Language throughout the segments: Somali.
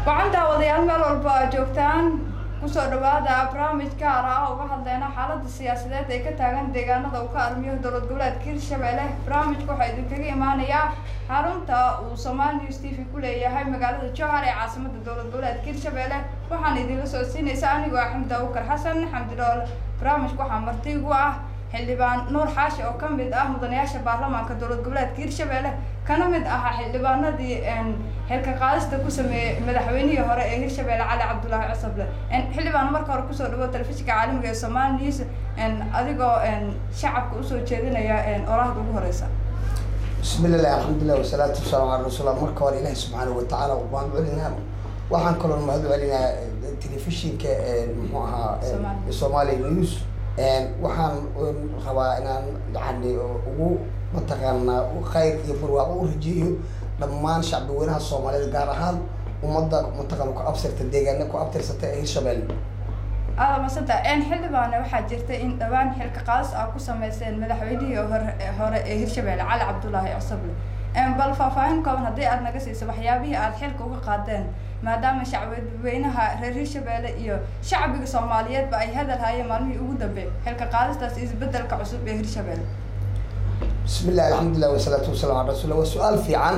waxaan daawadayaal meel walba aad joogtaan kusoo dhawaada barnaamij gaar ah oo uga hadleyna xaalada siyaasadeed ee ka taagan deegaanada uu ka armiyo dowlad goboleedka hirshabelle barnaamijka waxaa idinkaga imaanayaa xarunta uu somaali news t v ku leeyahay magaalada jowhar ee caasimada dowlad goboleedka hirshabelle waxaana idinla socodsiinaysa anigoo ah xamdi abukar xasan xamdi dhool barnaamijka waxaa marti igu ah xildhibaan nuur xaashi oo kamid ah mudanayaasha baarlamaanka dowlad goboleedka hirshabelle kana mid ahaa xildhibaanadii xilka qaadista ku sameeyey madaxweynihii hore ee hirshabelle cali cabdulaahi cusable xildhibaan marka hore kusoo dhawo telefishinka caalamiga ee somaali news adigoo shacabka usoo jeedinaya orahda ugu horeysa bismi illah alxamdulilah wasalaatu wasalaamu ala rasuullah marka hore ilaahi subxaana watacaala waan celinaa waxaan kaloo mahad celinaa telefishinka muxuu ahaa somali news waxaan rabaa inaan yani ugu mataqaanaa khayr iyo barwaaqo u rajeeyo dhammaan shacbi weynaha soomaaliyed gaar ahaan ummadda mataqaana ku absirta deegaana ku abtirsata ee hirshabelle aada masanta xildhibaane waxaa jirta in dhawaan xilka qaadis ah ku sameyseen madaxweynihii hore hore ee hirshabelle cali cabdulaahi cusable bal faahfaahin kooban haddii aad naga siiso waxyaabihii aad xilka uga qaadeen maadaama shacbweynaha reer hirshabelle iyo shacbiga soomaaliyeedba ay hadal hayeen maalmihii ugu dambe xilka qaadistaas isbedelka cusub ee hirshabelle bismi illah alxamdulilah wasalaatu wasalam ala rasulla waa su-aal fiican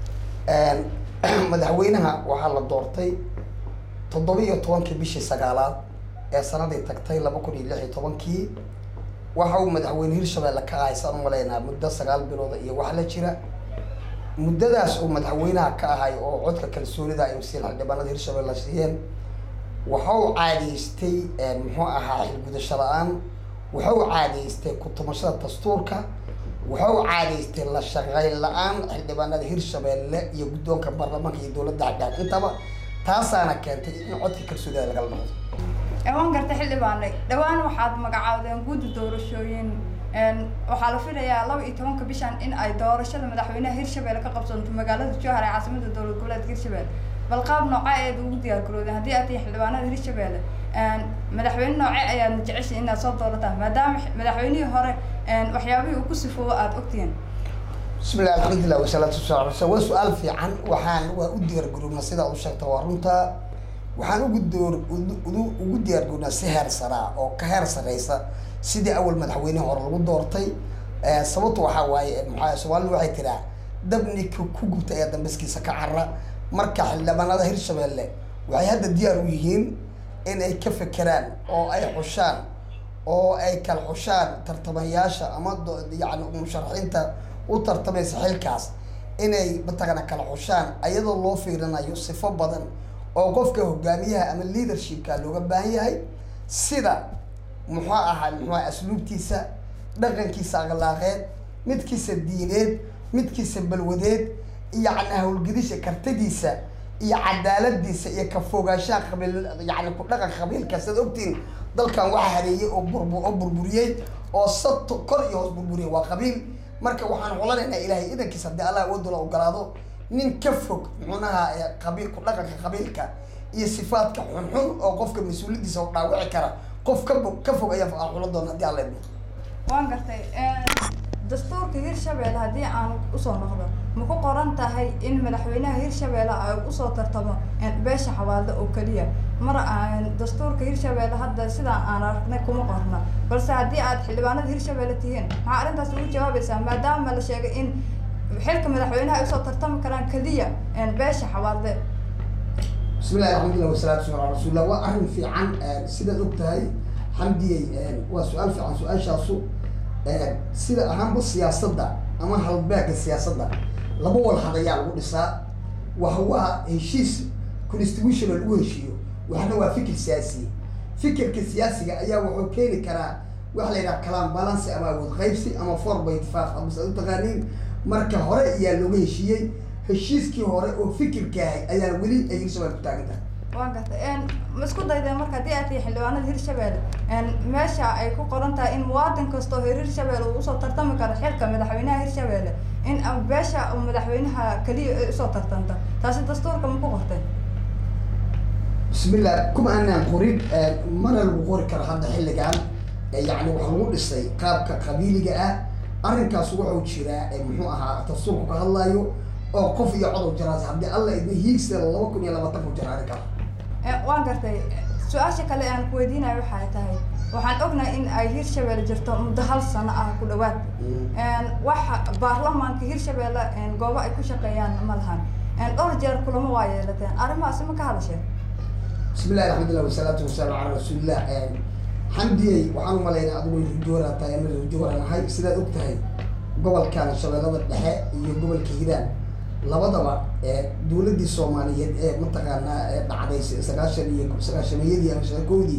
madaxweynaha waxaa la doortay toddoba iyo tobankii bishii sagaalaad ee sanadii tagtay laba kun iyo lix iyo tobankii waxa uu madaxweyne hirshabelle ka ahay saan umaleynaa muddo sagaal bilooda iyo wax la jira muddadaas uu madaxweynaha ka ahay oo codka kalsoonida ay siin xildhibaanada hirshabelle siiyeen waxa uu caadaystay muxuu ahaa xilgudasho la-aan waxa uu caadaystay ku-tumashada dastuurka waxa uu caadaystay la shaqeyn la-aan xildhibaanada hirshabelle iyo guddoonka baarlamaanka iyo dowladda xaggaan intaba taasaana keentay in codka kalsoonida lagala noqdo waan garta xildhibaane dhawaan waxaad magacaawdeen guddi doorashooyin waxaa la filayaa laba iyo tobanka bishan in ay doorashada madaxweynaha hirshabelle ka qabsanto magaalada jowhar ee caasimada dowlad goboleedka hirshabelle bal qaab nooce eed ugu diyaar garoodeen haddii aad tihiin xildhibaanada hirshabelle madaxweyne nooce ayaadna jeceshay inaad soo doorataan maadaama madaxweynihii hore waxyaabihii uu ku sifoobo aada ogtihiin bismi illah alxamdulilah wasalaatu wasalaam ala waa su-aal fiican waxaan waa u diyaar garoobnaa sidaa u sheegta waa runta waxaan ugu door ugu diyaar garoobnaa si heer saraa oo ka heer sareysa sidii awal madaxweynehi hore lagu doortay sababta waxaa waaye maxaa soomaalida waxay tiraa dabnika ku gubta ayaa dambaskiisa ka cara marka xildhibaanada hirshabelle waxay hadda diyaar u yihiin in ay ka fekeraan oo ay xushaan oo ay kala xushaan tartamayaasha ama yani musharaxiinta u tartamaysa xilkaas inay mataqaana kala xushaan ayadoo loo fiirinayo sifo badan oo qofka hogaamiyaha ama leadershipka looga baahan yahay sida muxuu ahaa muxua asluubtiisa dhaqankiisa akhlaaqeed midkiisa diineed midkiisa balwadeed yani hawlgedisha kartadiisa iyo cadaaladiisa iyo ka fogaanshaha qabiil yani ku dhaqan qabiilka siad ogtiin dalkan waxa hareeyey oo burbu oo burburiyey oo sato kor iyo hoos burburiyey waa qabiil marka waxaan xulanaynaa ilaahay idankiisa haddii allah awoodula ogolaado nin ka fog muxunaha qabiil ku dhaqanka qabiilka iyo sifaadka xunxun oo qofka mas-uuliyadiisa oo dhaawici kara qof ka fog ka fog ayaa aan xulan doona haddii alla idmo waan gartay dastuurka hirshabelle haddii aan usoo noqdo ma ku qoran tahay in madaxweynaha hirshabelle ay usoo tartamo beesha xawaalda oo keliya mar dastuurka hirshabelle hadda sidaa aan aragnay kuma qorna balse haddii aad xildhibaanada hirshabelle tihiin maxaa arrintaas ugu jawaabaysaa maadaama la sheegay in xilka madaxweynaha ay usoo tartami karaan keliya beesha xawaalde bismi illahi alxamdulilah wasalaatu wasalam ala rasuulillah waa arrin fiican sidaad og tahay xamdiyey waa su-aal fiican su-aashaasu sida ahaanba siyaasadda ama halbeega siyaasadda laba walhadayaa lagu dhisaa wax waa heshiis constitutional lagu heshiiyo waxna waa fikir siyaasiya fikirka siyaasiga ayaa wuxuu keeni karaa waxa la yidhaha kalaan balancy ama awood qaybsi ama four by five amas ad u taqaaniin marka hore ayaa looga heshiiyey heshiiskii hore oo fikirka ahay ayaa weli ay hirshabelle ku taagan tahay waan gartay ma isku daydeen marka haddii aad tihi xildhibaanada hirshabelle meesha ay ku qoran tahay in muwaadin kastoo reer hirshabelle uu usoo tartami karo xilka madaxweynaha hirshabelle in beesha uu madaxweynaha keliya ay usoo tartanta taasi dastuurka ma ku qortay bismillah kuma aanaan qorin mana lagu qori karo hadda xilligan yani waxa lagu dhisay qaabka qabiiliga ah arrinkaas wuxuu jiraa muxuu ahaa dastuurku ka hadlayo oo qof iyo cod u jiraas haddii alla idna hiigsa laba kun iyo labaatan ku jira arrinkaa waan gartay su-aasha kale aan ku weydiinayo waxay tahay waxaan ognahay in ay hirshabelle jirto muddo hal sano ah ku dhawaad waxa baarlamaanka hirshabelle goobo ay ku shaqeeyaan ma lahan dhowr jeer kulamo waa yeelateen arrimahaasi ma ka hadasheen bismillahi raxmatullah wasalaatu wasalaamu calaa rasuulillah xamdiyey waxaan umalaynaa adigu rajoora tahay ama rajoora nahay sidaad og tahay gobolkan shabeellada dhexe iyo gobolka hiiraan labadaba dowladdii soomaaliyeed ee mataqaanaa ee dhacday sagaashan iyo sagaashameeyadii ama shaqoodii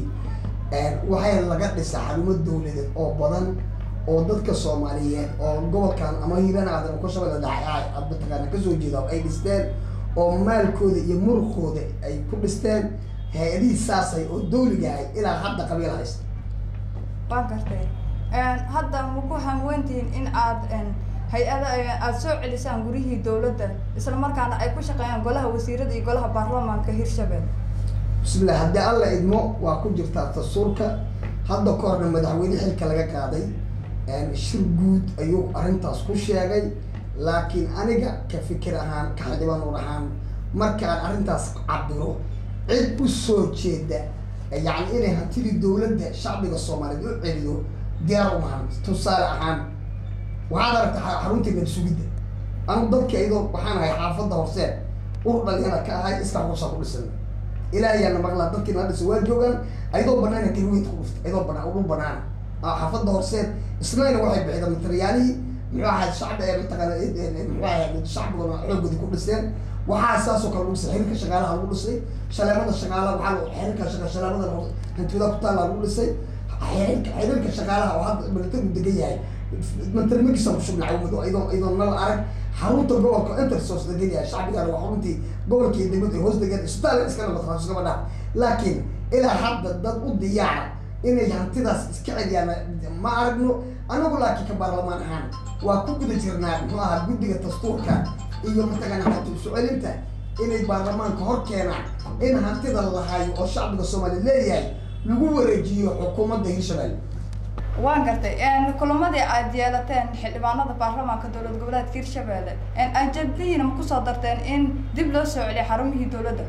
waxay laga dhisa xarumo dowladeed oo badan oo dadka soomaaliyeed oo gobolkan ama hiiraan aadan ka shabeella dhexe aad mataqaana kasoo jeeda ay dhisteen oo maalkooda iyo muruqooda ay ku dhisteen hay-adihii saasay oo dawligahay ilaa hadda qabiil haysta waan gartay hadda ma ku hamweyntihiin in aad hay-ada aada soo celisaan gurihii dowladda isla markaana ay ku shaqeeyaan golaha wasiirada iyo golaha baarlamaanka hirshabelle bismillah haddii alla idmo waa ku jirtaa dastuurka hadda ka horna madaxweyne xilka laga qaaday shir guud ayuu arrintaas ku sheegay laakiin aniga ka fikir ahaan ka xildhibaan ur ahaan markaan arrintaas cabiro cid u soo jeeda yacni inay hantidii dowladda shacbiga soomaaliyeed u celiyo diyaar umahan tusaale ahaan waxaad aragta xaruntii nab sugidda anu dadka iyadoo waxaan ahay xaafadda horseen ur dhalinyara ka ahay iska ruusa ku dhisan ilaahayaana maqlaa dadkii nala dhisa waa joogaan ayadoo banaana garweynta ku dhuftay ayadoo banaan udhul banaan xaafadda horseed isnayna waxay bixida materyaalihii muxuu ahayd shacbi ee mataqaana muxuu ahayd shacbigona xoogooda ku dhiseen waxaa saasoo kale lagu dhisay xiriirka shaqaalaha lagu dhisay shaleemada shaqaalaha waxaa xiriirka shaqa shaleemada hantida ku taalla lagu dhisay xiriirka xiriirka shaqaalaha oo hadda militarigu degan yahay mantarmagiisa ku shubnay cawmado iyadoo iyadoo nal arag xarunta gobolka intersos degan yahay shacbigana waa xaruntii gobolka iyo degmada ay hoos degan isbitaal iska nabad iskama dhaaf laakiin ilaa hadda dad u diyaara inay hantidaas iska celiyaan ma aragno anagu laakiin ka baarlamaan ahaan waa ku guda jirnaa muxuu ahaa guddiga dastuurka iyo mataqaana hanti isu celinta inay baarlamaanka hor keenaan in hantida la hayo oo shacbiga soomaaliya leeyahay lagu wareejiyo xukuumadda hirshabelle waan gartay kulamadii aad yeelateen xildhibaanada baarlamaanka dowlad goboleedka hirshabelle ajadihiina ma kusoo darteen in dib loo soo celiyo xarumihii dowladda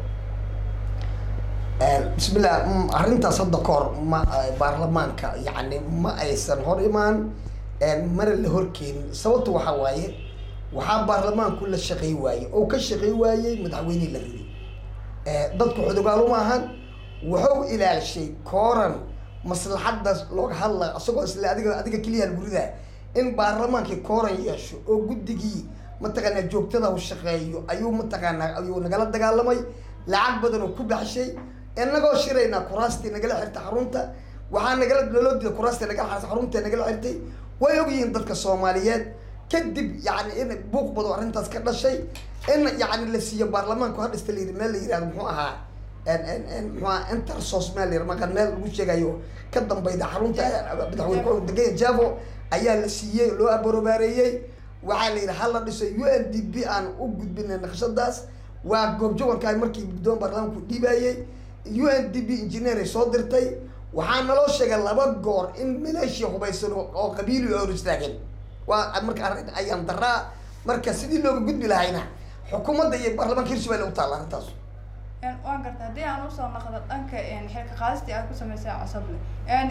bismillah arrintaas hadda ka hor ma baarlamaanka yacni ma aysan hor imaan mana la horkeenin sababta waxaa waaye waxaa baarlamaanku la shaqey waaye oo ka shaqey waayey madaxweynihii la riday dadku xudugaal uma ahan wuxuu ilaalishay kooran maslaxadaas looga hadlayo isagoo isle adiga adiga keliya gurida in baarlamaankii kooran yeesho oo guddigii mataqaanaa joogtada u shaqeeyo ayuu mataqaanaa ayuu nagala dagaalamay lacag badan oo ku baxshay inagoo shiraynaa kuraastii nagala xirtay xarunta waxaa nagala nolodida kuraastii nagala xirtay xarunta nagala xirtay way ogyihiin dadka soomaaliyeed kadib yani in buuq bado arrintaas ka dhashay in yani la siiyo baarlamaanku hadhista la yiri meel la yirahdo muxuu ahaa muxuu ahaa intersos meel la maqan meel lagu sheegayo ka dambayda xarunta madaxweyne degaya javo ayaa la siiyey loo abarobaareeyey waxaa la yidhi hala dhiso u n d b aan u gudbinay naqshadaas waa goobjogankaay markii guddoon baarlamaanku dhiibayey u n d b engineer ay soo dirtay waxaa naloo sheegay laba goor in maleeshiya hubaysan oo qabiili hor istaageen waa marka arrin ayaan daraa marka sidii looga gudbi lahayna xukuumadda iyo baarlamaanka hirshabelle u taalla arrintaas waan garta haddii aan usoo naqdo dhanka xilka qaadistii aad ku samaysay cosoble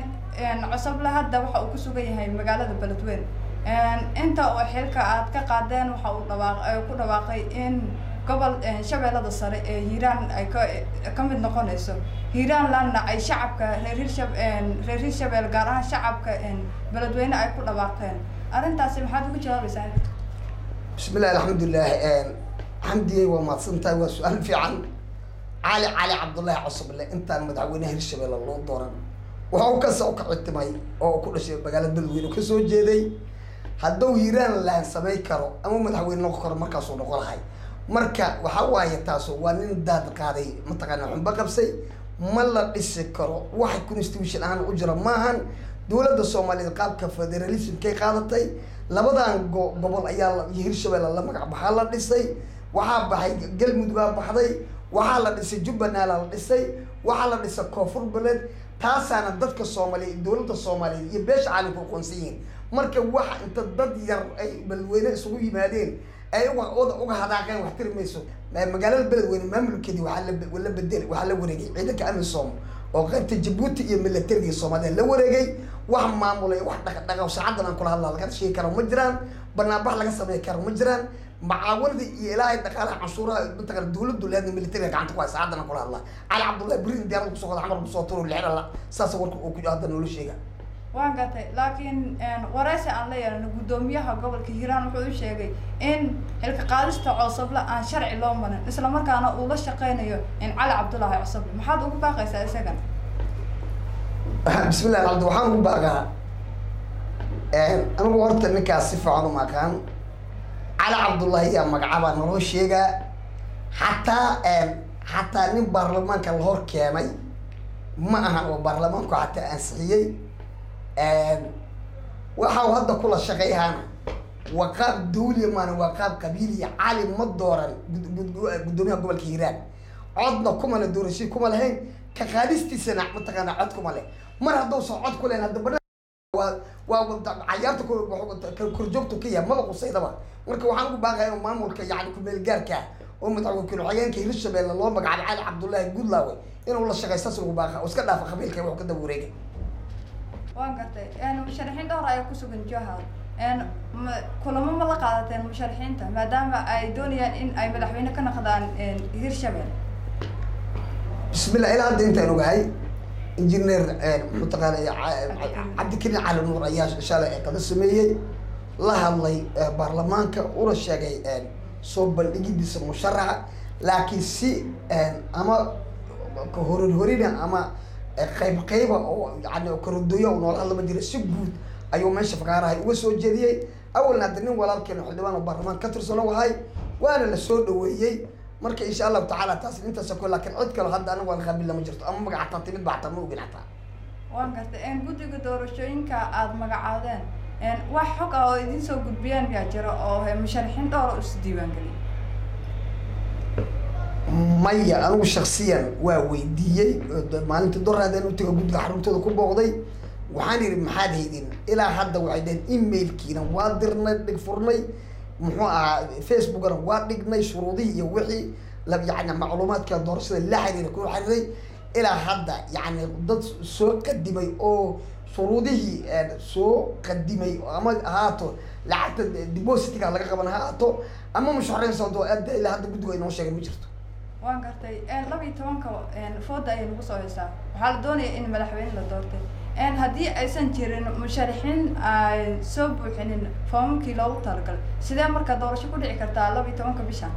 cosoble hadda waxa uu ku sugan yahay magaalada beledweyne inta oo xilka aad ka qaadeen waxa uu dhawaaq ku dhawaaqay in gobol shabeellada sare ee hiiraan ay ka ka mid noqonayso hiiraanlandna ay shacabka reer hirshab reer hirshabelle gaar ahaan shacabka beledweyne ay ku dhawaaqeen arrintaasi maxaad ugu jawaabaysaa bismillahi alxamdulilah xamdiyey waa mahadsan tahay waa su-aal fiican cali cali cabdullaahi cosoble intaan madaxweyneha hirshabelle loo dooran wuxuu kasoo kacitimay oo ku dhashay magaalada beledweyne ka soo jeeday hadduu hiiraan laan samay karo ama madaxweyne noqon karo markaasuu noqon lahay marka waxa waaye taaso waa nin daad qaaday mataqaana xunba qabsay ma la dhisi karo waxa constitution ahaan u jira maahan dowladda soomaaliyeed qaabka federalismkay qaadatay labadan go- gobol ayaa iyo hirshabelle la magac baxaa la dhisay waxaa baxay galmudugaa baxday waxaa la dhisay jubbaland la dhisay waxaa la dhisay koonfur beleed taasaana dadka soomaaliyeed dowladda soomaaliyeed iyo beesha caalamka aqoonsan yihiin marka waxa inta dad yar ay beledweyne isugu yimaadeen ay uga uga uga hadaaqeen wax tiri mayso Ma- magaalada beledweyne maamulkeedii waxaa la be- la bedel waxaa la wareegay ciidanka amisom oo qaybta jabuuti iyo milatarigii soomaaliya la wareegay wax maamulay wax dhaqdhaqaw saacadan aan kula hadlaa laga sheegi karo ma jiraan banaanbax laga sameyn karo ma jiraan macaawanadii iyo ilaahay dhaqaalaha canshuuraha mataqana dawladdu leedna militariga gacanta ku hay saacadan aan kula hadlaa cali cabdullahi brin diyaarad kusoo qoda xamar kusoo turo lixirala saas warka uu ku hadda noola sheega waan gatay laakiin wareysi aan la yeelano guddoomiyaha gobolka hiiraan wuxuu u sheegay in xilka qaadista coosable aan sharci loo marin isla markaana uu la shaqeynayo in cali cabdullaahi coosable maxaad ugu baaqaysaa isagan bismillahi alxamdu waxaan ugu baaqaa anigu horta ninkaas si fiican uma aqaan cali cabdullahi yaa magacabaa naloo sheegaa xataa xataa nin baarlamaanka la hor keenay ma ahan oo baarlamaanku xataa ansixiyey waxa uu hadda kula shaqeyhaana waa qaab dawliya maana waa qaab qabiiliya cali ma dooran gud- gud- guddoomiyaha gobolka hiiraan codna kumana doorashii kuma lahayn ka qaadistiisana mataqaana cod kuma leh mar hadduusan cod ku lahayn hadda bana waa waa wada- cayaarta ku- wuxuu- ka- korjoogtu ka yahay maba qusaydaba marka waxaan ugu baaqaya inuu maamulka yani ku-meelgaarka oo madaxweyne ku-xigeenka hirshabelle loo magacaabay cali cabdullaahi guudlaawe inuu la shaqeey saas ugu baaqa oo iska dhaafa qabiilka wuxuu ka daba wareegay waan gartay musharaxiin dhowr ayaa kusugan jahar ma- kulamo ma la qaadateen musharaxiinta maadaama ay doonayaan in ay madaxweyne ka noqdaan hirshabelle bismillah ilaa hadda intaan ogahay engineer muxuu taqaanay cabdikariin cali nuur ayaa shalay ee qada sameeyey la hadlay eh, baarlamaanka una sheegay soo bandhigidiisa musharaxa laakiin si ama ka horin horina ama eh, qayb qayba oo yani karodooya oo noola hadlama jira si guud ayuu meesha fakaarahay uga soo jeediyey awalna hadda nin walaalkeena xildhibaan oo baarlamaanka ka tirsan oo ahay waana la soo dhaweeyey marka insha allahu tacaala taas intaas ko laakiin cid kale hadda aniga waan qaabil lama jirto ama magac hataa timid ba hataa ma ogin hataa waan gartay guddiga doorashooyinka aada magacaadeen wax xog ah oo idin soo gudbiyeen miyaa jira oo he musharaxiin dhowr oo is diiwaangeliyay maya anigu shaksiyan waa weydiiyey oo de- maalintii doraadeen u taga guddiga xaruntooda ku booqday waxaan yidhi maxaad haydin ilaa hadda waxay dhaheen emailkiina waa dirnay dhig furnay muxuu ahaa facebookana waa dhignay shuruudihii iyo wixii la yani macluumaadka doorashada la xiriira ku xiriiray ilaa hadda yani dad soo qadimay oo shuruudihii eh, soo qadimay ama ahaato lacagta depositiga laga qaban ha ahaato ama musharaxiin sababtoo aad ilaa hadda guddigu ay noo sheegeen ma jirto waan gartay laba iyo tobanka fooda ayay nagu soo haysaa waxaa la doonaya in madaxweyne la doortay haddii aysan jirin musharaxiin ay soo buuxinin foomamkii loogu talagalay sidee marka doorasho ku dhici kartaa laba iyo tobanka bishan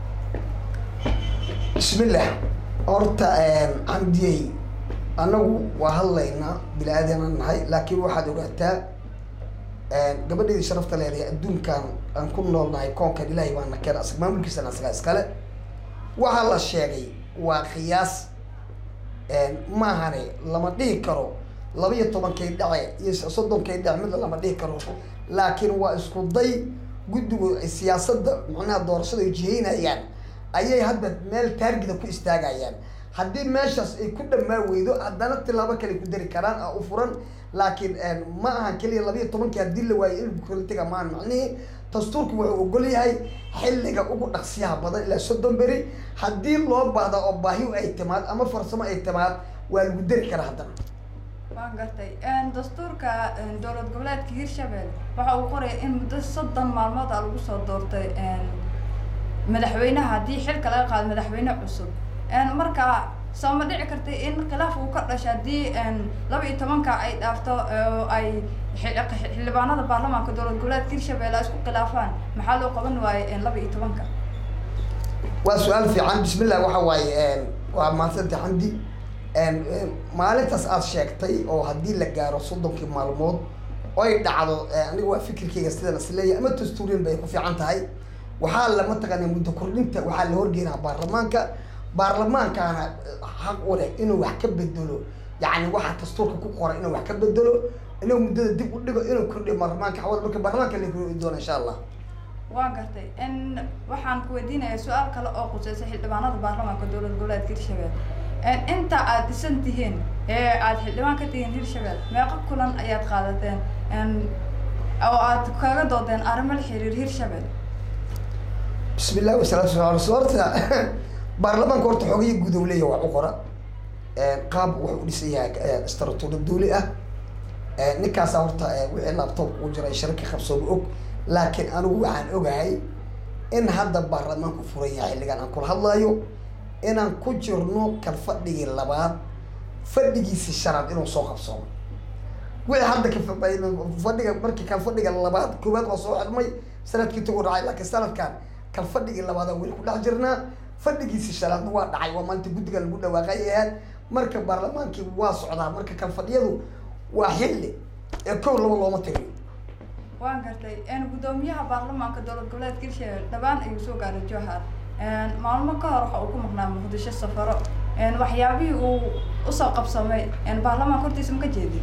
bismillah horta camdiyey anagu waa hadlaynaa bini aadana nahay laakiin waxaad ogaataa gabadheedii sharafta leedahay adduunkan aan ku noolnahay koonkan ilaahay baana keen asag maamulkiisana asagaa iskale waxaa la sheegay waa qiyaas maahane lama dhihi karo laba iyo tobankay dhace iyo soddonkay dhace midna lama dhihi karo laakiin waa isku day guddigu ay siyaasadda macnaha doorashada ay jihaynayaan ayay hadda meel taargida ku istaagayaan haddii meeshaas ay ku dhamaa weydo haddana tilaabo kale ku dari karaan a u furan laakiin ma ahan keliya laba iyo tobankii haddii la waayo in kala tega maahan macnihii dastuurku wuxuu ogol yahay xilliga ugu dhaqsiyaha badan ilaa soddon beri haddii loo baahda oo baahi ay timaad ama farsamo ay timaad waa lagu dari karaa haddana waan gartay dastuurka dowlad goboleedka hirshabelle waxa uu qoraya in muddo soddon maalmood a lagu soo doortay madaxweynaha haddii xilka laga qaado madaxweyne cusub marka soo ma dhici kartay in khilaaf uu ka dhasho haddii laba iyo tobanka ay dhaafto oo ay xil- xildhibaanada baarlamaanka dowlad goboleedka hirshabelle ay isku khilaafaan maxaa loo qaban waaye laba iyo tobanka waa su-aal fiican bismillah waxa waaye waa maadsanta xamdi maalintaas aad sheegtay oo haddii la gaaro soddonkii maalmood oy dhacdo aniga waa fikirkeyga sidan isleeyahay ama dastuuriyan bay ku fiican tahay waxaa la mataqaana muddo kordhinta waxaa la horgeynaa baarlamaanka baarlamaankaana xaq u leh inuu wax ka bedelo yacni waxa dastuurka ku qoran inuu wax ka bedelo inuu muddada dib u dhigo inuu kordhiyo baarlamaanka xawal marka baarlamaanka la kordhi doona insha allah waan gartay n waxaan ku weydiinayaa su-aal kale oo quseysa xildhibaanada baarlamaanka dowlad goboleedka hirshabelle inta aad dhisan tihiin ee aad xildhibaan ka tihiin hirshabelle meeqa kulan ayaad qaadateen oo aad kaga doodeen arrimo la xiriir hirshabelle bismi illah wasalaatu wasala ala rasul horta baarlamaanka horta xogayo guud ou leeyahay wax u qora qaab wuxuu u dhisan yahay istratuura dawli ah ninkaasa horta wixii laptop ugu jiray shirka qabsooba og laakiin anigu waxaan ogahay in hadda baarlamaanku furan yahay xilligan aan kula hadlayo inaan ku jirno kalfadhigii labaad fadhigiisi shanaad inuu soo qabsoomo wixii hadda kafadhiga markii kalfadhiga labaad koowaad waa soo xidmay sanadkii tagu dhacay laakiin sanadkan kalfadhigii labaadaan weli ku dhex jirnaa fadhigiisi shanaadna waa dhacay waa maalinta guddiga lagu dhawaaqay ahaad marka baarlamaankii waa socdaa marka kalfadhiyadu waa xilli ee kow laba looma tiriyo waan gartay guddoomiyaha baarlamaanka dowlad goboleedka hirshabelle dhawaan ayuu soo gaaray jowhar maalmo ka hor waxa uu ku maqnaa muqdisho safaro waxyaabihii uu usoo qabsamay baarlamaanka hortiisa ma ka jeedin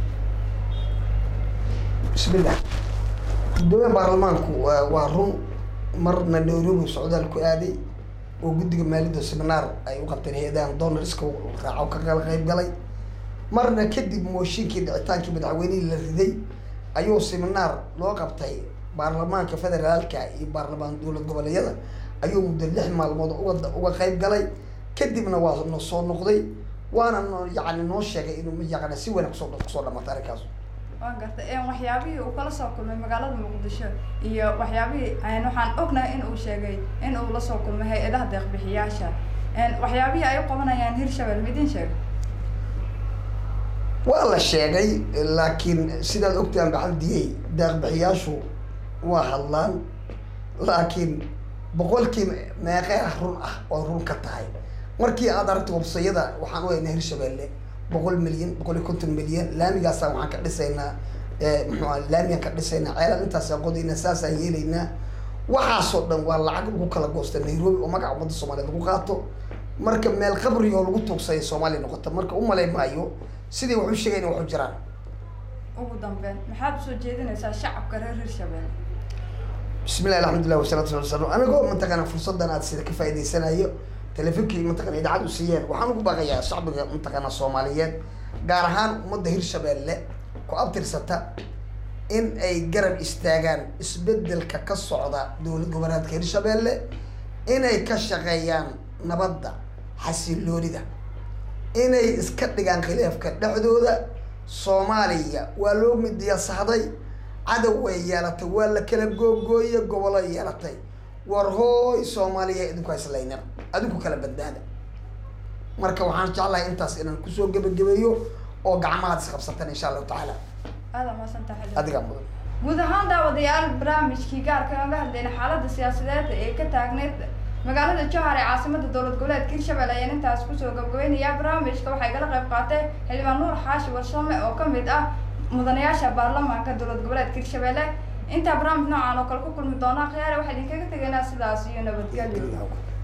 bismillah guddoomiyaha baarlamaanku waa run marna nairobi socdaal ku aaday oo guddiga maaliyadda seminaar ay u qabteen hay-adahan donarska raaco ka kala qayb galay marna kadib mooshinkii dhicitaankii madaxweynihii la riday ayuu seminaar loo qabtay baarlamaanka federaalka iyo baarlamaan dowlad goboleedyada ayuu muddo lix maalmood uga uga qayb galay kadibna waa no soo noqday waana no yacni noo sheegay inuu yaqana si wanaag kusoo kusoo dhamatay arrinkaas waan gartay waxyaabihii uu kala soo kulmay magaalada muqdisho iyo waxyaabihii waxaan ognahay in uu sheegay in uu la soo kulmay hay-adaha deeqbixiyaasha waxyaabihii ay u qabanayaan hirshabelle midin sheeg waa la sheegay laakiin sidaad ogtaan baxaldiyey deeqbixiyaashu waa hadlaan laakiin boqolkii meeqee run ah oo run ka tahay markii aad aragto wabsayada waxaan u haynaa hirshabelle boqol milyan boqol iyo konton milyan laamigaasa waxaan ka dhisaynaa muxuu ah laamigaan ka dhisaynaa ceelaan intaasaan qodaynaa saasaan yeelaynaa waxaasoo dhan waa lacag lagu kala goosta nairobi oo magaca ummadda soomaaliyeed lagu qaato marka meel qabri oo lagu tuugsaya soomaaliya noqota marka u malay maayo sidii wax u sheegayna wax u jiraan ugu dambeyn maxaad usoo jeedinaysaa shacabka reer hirshabelle bismillahi alxamdulilah wasalatu sala slam anigoo mataqaana fursadan aad sida ka faa'idaysanayo telefinkii mataqana idaacad u siiyeen waxaan ugu baaqayaa shacbiga mataqaana soomaaliyeed gaar ahaan ummadda hirshabelle ku abtirsata in ay garab istaagaan isbedelka ka socda dowlad goboleedka hirshabelle inay ka shaqeeyaan nabadda xasiloonida inay iska dhigaan khilaafka dhexdooda soomaaliya waa loo midiyasahday cadow way yeelatay waa la kala googooye gobolo yeelatay war hooy soomaaliya idinku hayslaynan adinku kala badbaada marka waxaan jeclahay intaas inaan kusoo gebagabeeyo oo gacmahaad isqabsataan insha allahu tacaala aada maasantahay adigaa mudan guud ahaan daawadayaal barnaamijkii gaarka oga hadlayna xaaladda siyaasadeed ee ka taagneyd magaalada jowhar ee caasimada dowlad goboleedka hirshabelle ayaan intaas kusoo gabagabeynaya barnaamijka waxay kala qayb qaatay xildhibaan nuur xaashi warsame oo kamid ah mudanayaasha baarlamaanka dowlad goboleedka hirshabelle intaa barnaamij noocan oo kale ku kulmi doona khiyaare waxaa idinkaga tegaynaa sidaas iyo nabadgelyo